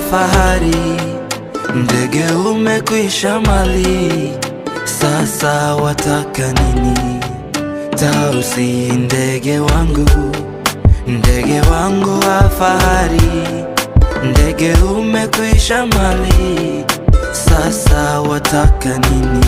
fahari, ndege umekwisha mali, sasa wataka nini? Tausi ndege wangu, ndege wangu wa fahari, ndege umekwisha mali, sasa wataka nini?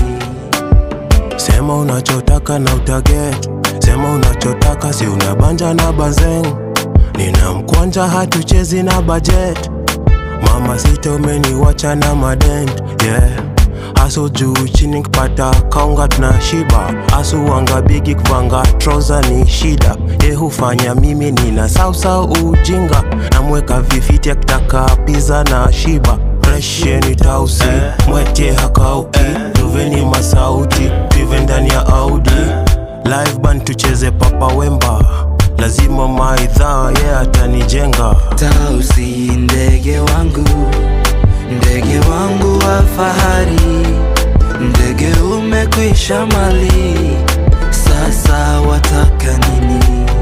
Sema unachotaka na utaget, sema unachotaka, si unabanja na bazeng. Nina mkwanja hatuchezi na budget, mama sita umeniwacha na madent yeah. Aso juu chini kipata kaunga tuna shiba, asu wanga bigi kuvanga troza ni shida. Ye hufanya mimi nina sausa ujinga, namweka vifiti akitaka pizza na shiba Fresheni tausi mwete hakauki Tuveni masauti tuive ndani ya Audi Live band tucheze papa wemba Lazima maidhaa ye yeah, atanijenga Tausi ndege wangu, ndege wangu wa fahari, ndege umekwisha mali, sasa wataka nini?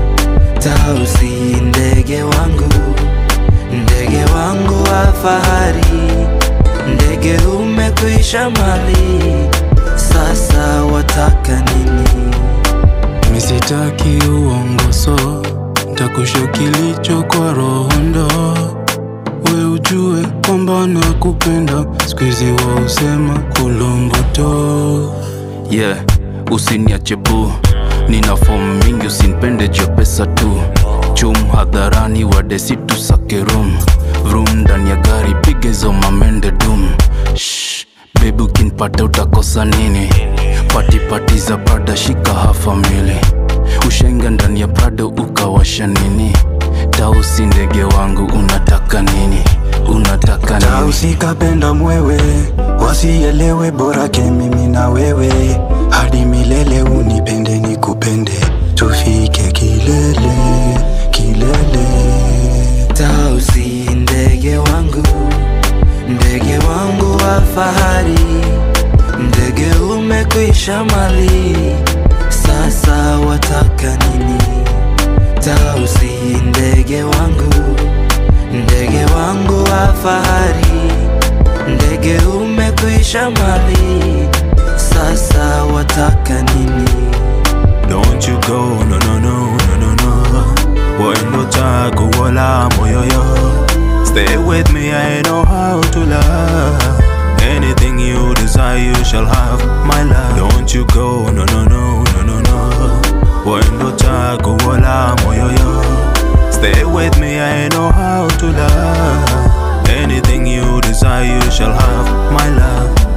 Tausi ndege wangu, ndege wangu wa fahari, ndege umekwisha mali, sasa wataka nini? Misitaki uongoso, ntakusho kilicho kwa roho ndo we ujue kwamba nakupenda, sikuizi wa usema kulomboto yeah, usiniache bu, nina fomu mingi, usinipende juu ya pesa tu. Chum hadharani, wadesi tusake room vroom, ndani ya gari piga hizo mamende dum. Shh, baby ukinipata utakosa nini? Pati pati za Prada, shika hafa mili, ushenga ndani ya Prado ukawasha nini? Tausi ndege wangu, unataka nini? Unataka nini? Tausi kapenda mwewe, wasielewe bora ke mimi na wewe, hadi milele unipende nikupende, tufike kilele kilele. Tausi ndege wangu, ndege wangu wa fahari, ndege umekwisha mali, sasa wataka nini? Tausi ndege wangu, ndege wangu wa fahari, ndege umekwisha mali, sasa wataka nini? Don't you go, no no no no no no Wendo tako wala moyoyo Stay with me, I know how to love Anything you desire, you shall have my love Don't you go, no no no no no no Wendo tako wala moyoyo Stay with me, I know how to love Anything you desire, you shall have my love